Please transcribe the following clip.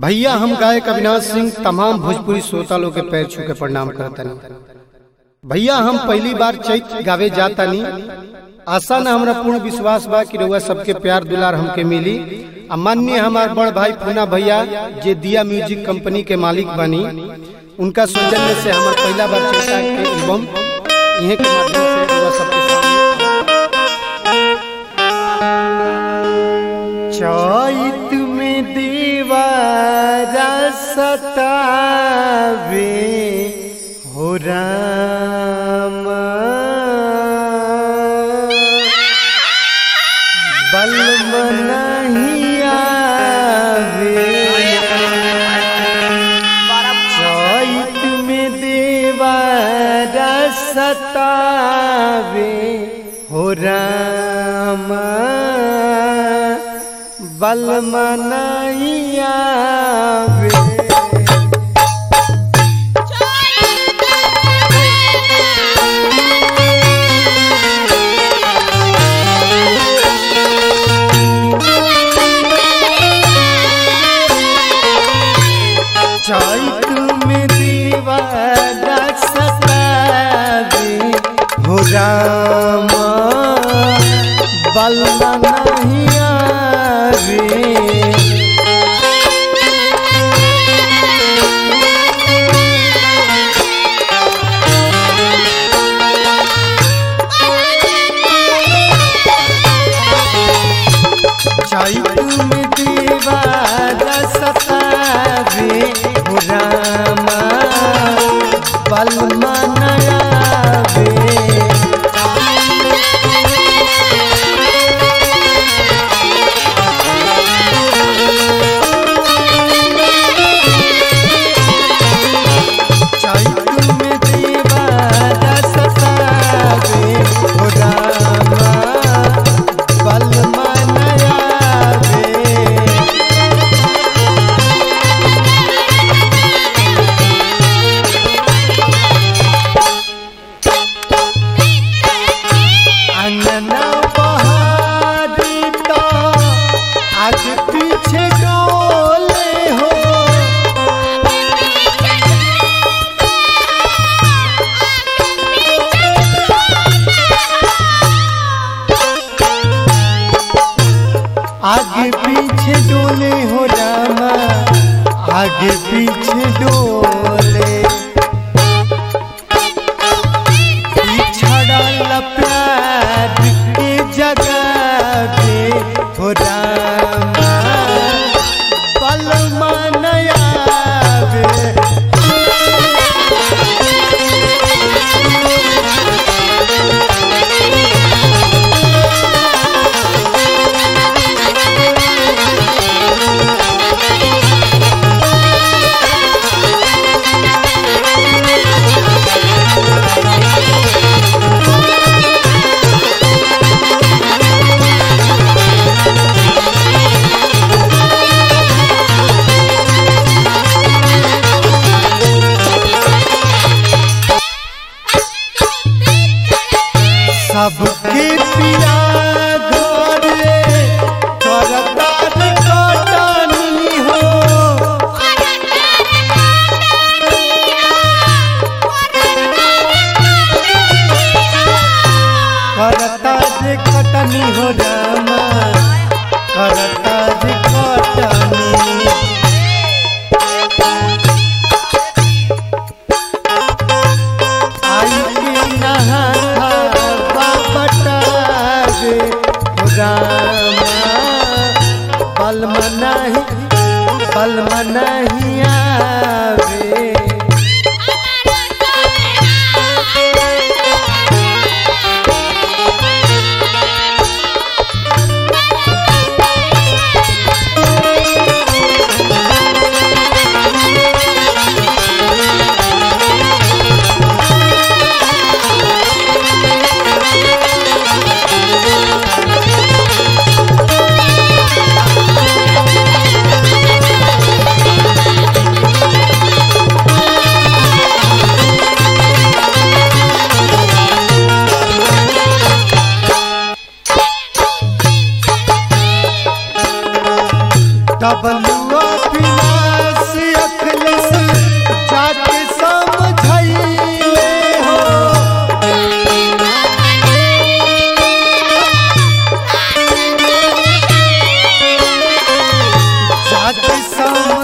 भैया हम गायक अविनाश सिंह तमाम भोजपुरी श्रोता लोग के पैर छू के प्रणाम करतनी भैया हम पहली बार चैत गावे जातानी आशा न हमरा पूर्ण विश्वास बा कि रउआ सबके प्यार दुलार हमके मिली आ माननीय हमार बड़ भाई पूना भैया जे दिया म्यूजिक कंपनी के मालिक बनी उनका सौजन्य से हमार पहला बार चैता के एल्बम इहे के माध्यम से रउआ सबके सामने चैत में दीवारा सतावे हो राम बलम नहीं आवे चैत में दीवारा सतावे हो राम बलम नहीं आवे चैत में दीवाना सतावे हो राम बलमा नहीं आवे चैत में दीवाना सतावे हो राम बलमा नहीं आवे चैत में दीवाना सतावे हो रामा बलमा नहीं आवे अंगना बहारी तो आगे पीछे डोले हो आगे पीछे डोले हो रामा आगे पीछे डोले पिछड़ल प्यार के जगह पे हो रामा बलमा नया आवे सबके पिया घरे करतार कटनी हो करतार कटनी हो रामा करतार कटनी आई के नहा बटावे हो रामा बलम नहीं बलम नहीं आवे सम